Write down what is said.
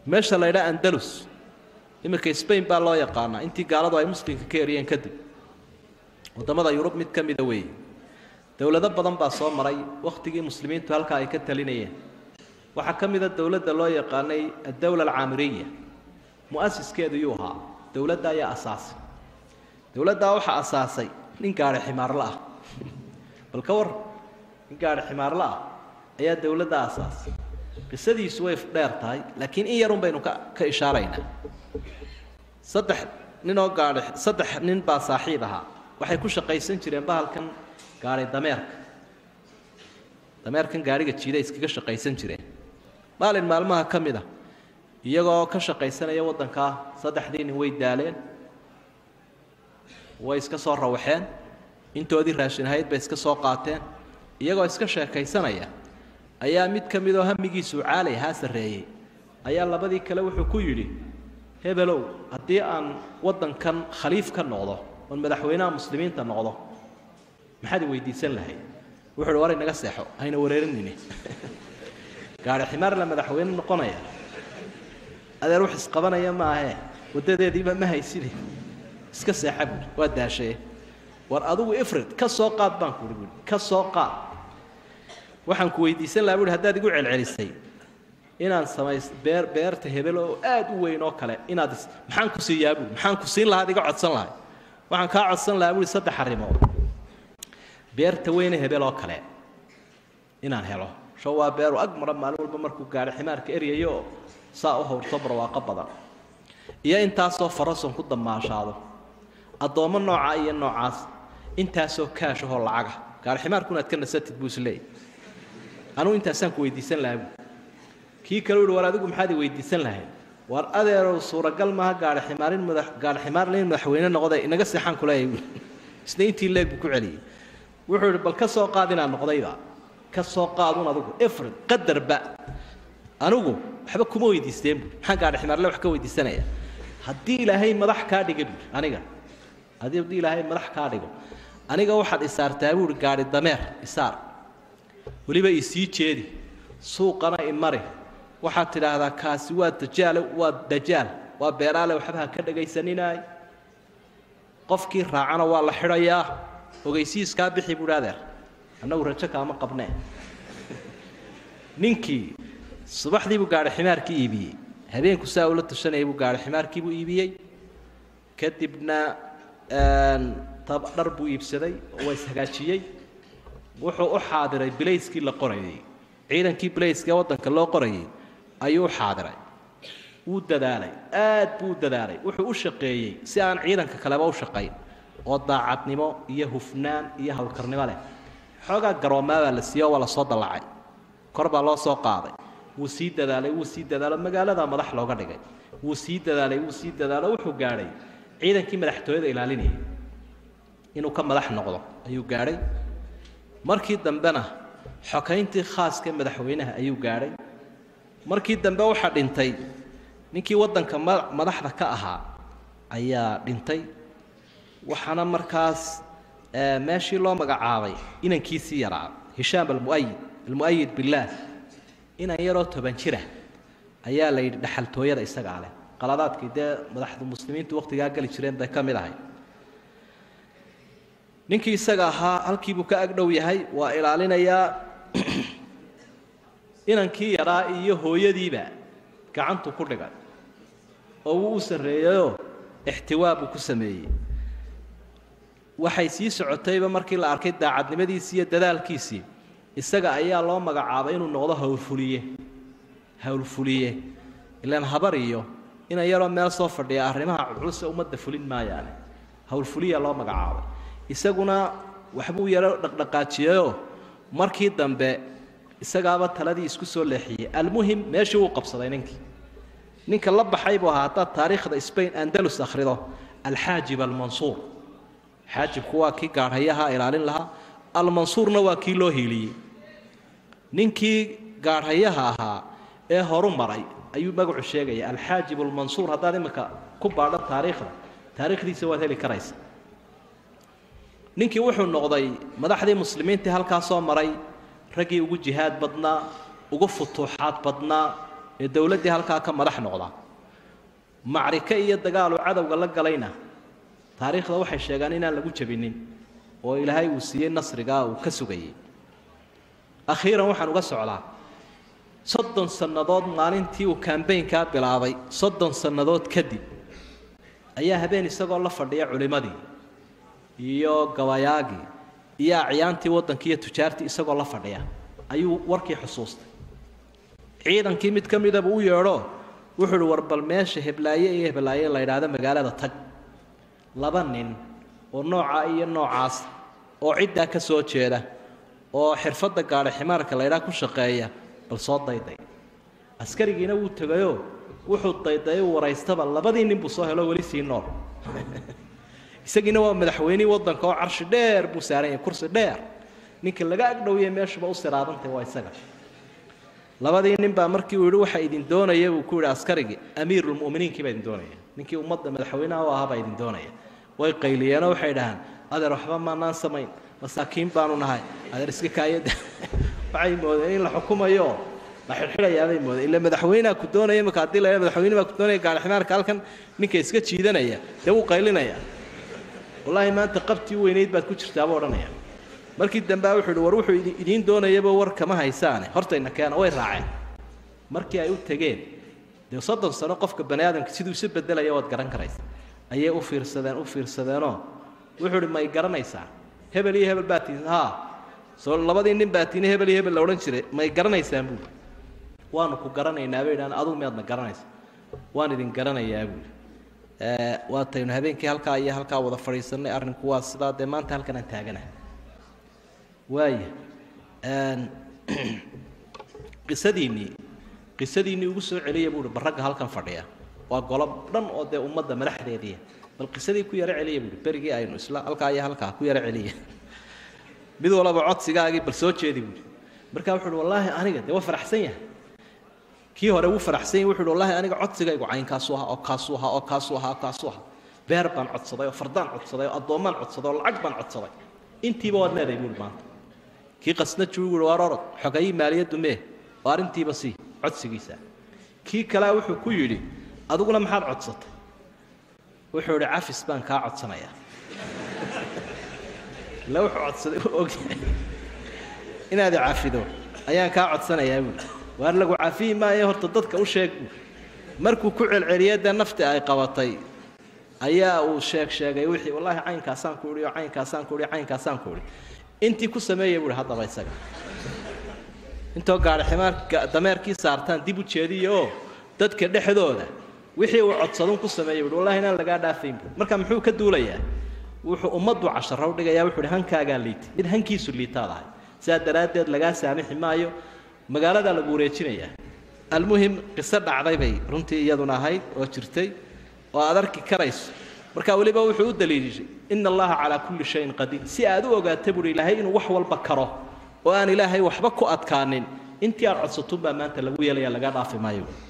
meesha la ydhaa andalus iminka spain baa loo yaqaanaa intii gaaladu ay muslimka ka eriyeen kadib waddamada yurub mid ka mida weeye dowlado badan baa soo maray wakhtigii muslimiintu halkaa ay ka talinayeen waxaa ka mida dowladda loo yaqaanay addowla alcaamiriya mu'asiskeedu yuu ahaa dowladda ayaa asaasay dowladdaa waxaa asaasay nin gaadhi ximaarla ah bal ka war nin gaadhi ximaarla ah ayaa dowladda asaasay qisadiisu way dheer tahay laakiin in yarun baynu ka ka ishaaraynaa saddex ninoo gaadhi saddex nin baa saaxiib ahaa waxay ku shaqaysan jireen bahalkan gaadhi dameerka dameerkan gaadhiga jiida iskaga shaqaysan jireen maalin maalmaha ka mid a iyagoo ka shaqaysanaya waddankaa saddexdii nin way daaleen way iska soo rawaxeen intoodii raashin ahayd bay iska soo qaateen iyagoo iska sheekaysanaya ayaa mid ka midoo hamigiisuu caalay haa sarreeyey ayaa labadii kale wuxuu ku yidhi hebelow haddii aan waddankan khaliif ka noqdo oon madaxweynaha muslimiinta noqdo maxaad i weydiisan lahayd wuxu uhi war inaga seexo hayna wareerinine gaari ximaar la madaxweyne noqonaya adeer wax isqabanaya ma ahee waddadeediiba ma hayside iska seexa buuri waa daashee war adigu ifrid ka soo qaad baan kuuhi buui ka soo qaad waxaan ku weydiisan lahaa buuhi haddaad igu celcelisay inaan samays beer beerta hebel oo aad u weyn oo kale inaad is maxaan ku siiyaa buui maxaan ku siin lahaad iga codsan lahay waxaan kaa codsan lahaa buuhi saddex arrimood beerta weyne hebel oo kale inaan helo sho waa beeru ag mara maalin walba markuu gaadho ximaarka eryayo oo saa u hawrto barwaaqo badan iyo intaasoo farason ku damaashaado addoommo noocaa iyo noocaas intaasoo kaashahoo lacaga gaari ximaarkuna ad ka nasatid buu isleeyay anugu intaasaan ku weydiisan lahaa buu kii kale uhi war adigu maxaad i weydiisan lahayd war adeerow suuragal maaha gaari ximaarin madax gaari ximaarle in madaxweyne noqday inaga seexaan kuleeyahay buui isna intii leeg buu ku celiyey wuxuu ihi bal ka soo qaad inaan noqdayba ka soo qaadun adigu ifrid qadarba anigu waxba kuma weydiisteen buui maxaan gaari ximaarle wax ka weydiisanaya haddii ilaahay madax kaa dhiga buui aniga haddii ilaahay madax kaa dhigo aniga waxaad isaartaa buuhi gaari dameer isaar weliba isii jeedi suuqana imari waxaad tidhaahdaa kaasi waa dajaale waa dajaal waa beeraale waxba ha ka dhagaysaninaay qofkii raacana waa la xidhayaa ogeysiiskaa bixi buuhi adeer annagu rajo kaama qabnee ninkii subaxdii buu gaadhi ximaarkii iibiyey habeenku saa ula tashanayay buu gaadhi ximaarkiibuu iibiyey kadibna dhar buu iibsaday oo waa ishagaajiyey wuxuu u xaadiray bilayskii la qorayay ciidankii bilayska ee waddanka loo qorayay ayuu u xaadiray wuu dadaalay aad buu u dadaalay wuxuu u shaqeeyey si aan ciidanka kaleba u shaqayn oo daacadnimo iyo hufnaan iyo howlkarnimo leh xoogaa garoomaa baa la siiye waa la soo dallacay kor baa loo soo qaaday wuu sii dadaalay wuu sii dadaalo magaaladaa madax looga dhigay wuu sii dadaalay wuu sii dadaalo wuxuu gaadhay ciidankii madaxtooyada ilaalinayay inuu ka madax noqdo ayuu gaadhay markii dambena xokayntii khaaska madaxweynaha ayuu gaadhay markii dambe waxaa dhintay ninkii waddanka madaxda ka ahaa ayaa dhintay waxaana markaas meeshii loo magacaabay inankiisii yaraa hishaam almuayid almu'ayid billaah inan yaroo toban jira ayaa la yidhi dhaxaltooyada isagaa leh qaladaadkii dee madaxda muslimiintu wakhtigaa geli jireen bay ka mid ahay ninkii isaga ahaa halkiibuu ka agdhow yahay waa ilaalinayaa inankii yaraa iyo hooyadiiba gacantu ku dhigay oo wuu u sarreeyeyoo ixtiwaa buu ku sameeyey waxay sii socotayba markii la arkay daacadnimadiisii iyo dadaalkiisii isaga ayaa loo magacaabay inuu noqdo howlfuliye howlfuliye ilaan habar iyo inan yaroo meel soo fadhiya arrimaha culuse ummadda fulin maayaane howlfuliya loo magacaabay isaguna waxbuu yaro dhaqdhaqaajiyeyoo markii dambe isagaaba taladii isku soo leexiyey almuhim meeshii wuu qabsaday ninkii ninka la baxay buu ahaa haddaad taariikhda spain andalus akhrido alxaajib almansuur xaajibku waa kii gaadhayaha ilaalin lahaa almansuurna waa kii loo hiiliyey ninkii gaadhayaha ahaa ee horu maray ayuu magacu sheegaya alxaajib almansuur haddaad imika ku baadho taariikhda taariikhdiisa waad heli karaysa ninkii wuxuu noqday madaxdii muslimiintii halkaa soo maray raggii ugu jihaad badnaa ugu futuuxaad badnaa ee dowladdii halkaa ka madax noqda macrike iyo dagaaluu cadowga la galayna taariikhda waxay sheegaan inaan lagu jabinin oo ilaahay uu siiyey nasrigaa uu ka sugayey akhiiran waxaan uga socdaa soddon sannadood maalintii uu kambaynkaa bilaabay soddon sannadood kadib ayaa habeen isagoo la fadhiya culimmadii iyo gabayaagii iyo acyaantii waddankii iyo tujaartii isagoo la fadhiya ayuu warkii xusuustay ciidankii mid ka midaba u yeedho wuxuu uhi war bal meesha heblaaye iyo heblaaye la yidhaahdo magaalada tag laba nin oo noocaa iyo noocaas oo ciddaa ka soo jeeda oo xirfadda gaadha ximaarka la ydhaha ku shaqeeya bal soo dayday askarigiina wuu tegayoo wuxuu dayday u waraystaba labadii nin buu soo helo weli sii nool isagiina waa madaxweynihii waddanka oo carshi dheer buu saaran yahay kursi dheer ninka laga agdhowiye meeshuba u siraadantay waa isaga labadii nin baa markii uu yidhi waxa idin doonaya buu ku yidhi askarigii amiirulmu'miniinkii baa idin doonaya ninkii ummadda madaxweynaha u ahaa baa idin doonaya way qayliyeenoo waxay dhahaan adeer waxba maanaan samayn masaakiin baanu nahay adeer iska kaayada waxay moodeen in la xukumayo la xidhxidhayaabay moodeen ila madaxweynaha ku doonaya imika haddii la madaxweyne baa ku doonaya gaadhiximaarka halkan ninka iska jiidanaya dee wuu qaylinaya wallaahi maanta qabtii weynayd baad ku jirtaabuu odhanaya markii dambea wuxuu ihi war wuxuu idiin doonayaba war kama haysaane hortayna keena way raaceen markii ay u tegeen dee soddon sano qofka bani aadamka siduu isu bedelaya waad garan karaysa ayay u fiirsadeen u fiirsadeenoo wuxuu ihi may garanaysaa hebel iyo hebel baa tiin haa soo labadii nin baa tiini hebel iyo hebel la odhan jiray may garanaysaan buuli waanu ku garanaynaa bay idhahan adugu miyaadna garanaysa waan idin garanayaa buuli waataynu habeenkii halkaa iyo halkaa wada fadhiisanay arrinku waa sidaa dee maanta halkan aan taaganahay waaya qisadiinnii qisadiinnii ugu soo celiya buuhi barragga halkan fadhiya waa golob dhan oo dee ummadda madaxdeediia bal qisadii ku yaro celiya buuhi berigii aynu isla halkaa iyo halkaa ku yaro celiya mid walaba codsigaagii bal soo jeedi buuhi markaa wuxu uhi wallaahi aniga dee waa faraxsan yahay kii hore wuu faraxsan yahay wuxu uhi wallahi aniga codsigaygu caynkaasu ahaa oo kaasuu ahaa oo kaasuu ahaa oo kaasuu ahaa beer baan codsaday oo fardaan codsaday oo addoommaan codsaday oo lacag baan codsaday intiiba waad leedahay buuhi maanta kii qasna juuguhi waar orod xogayii maaliyaddu mee oo arrintiiba sii codsigiisa kii kalea wuxuu ku yidhi adiguna maxaad codsatay wuxuu idhi cafis baan kaa codsanayaa ila wuxuu codsaday u ogyahay inaad i cafido ayaan kaa codsanayaa buui waar lagu cafiyi maayo horta dadka u sheeg buui markuu ku celceliyey dee nafti ay qabatay ayaa uu sheeg sheegay wixii wallaahi caynkaasaan ku idhi oo caynkaasaan ku idhi caynkaasaan ku idhi intii ku sameeya buuhi haddaba isaga intoo gaadhi ximaarka dameerkii saartaan dib u jeediya oo dadka dhexdooda wixii uu codsadun ku sameeyey buuhi wallahi inaan lagaa dhaafayn buui marka muxuu ka duulayaa wuxuu ummaddu casharo u dhigayaa wuxuu uhi hankaagaa liitay mid hankiisu liitaad ahay sidaa daraaddeed lagaa saamixi maayo magaaladaa lagu wareejinayaa almuhim qiso dhacday bay runtii iyaduna ahayd oo jirtay oo aad arki karayso marka weliba wuxuu u daliilishay ina allaha calaa kulli shayin qadiir si aad u ogaata buuhi ilaahay inuu wax walba karo oo aan ilaahay waxba ku adkaanin intii aad codsatunbaa maanta lagu yeelaya laga dhaafi maayo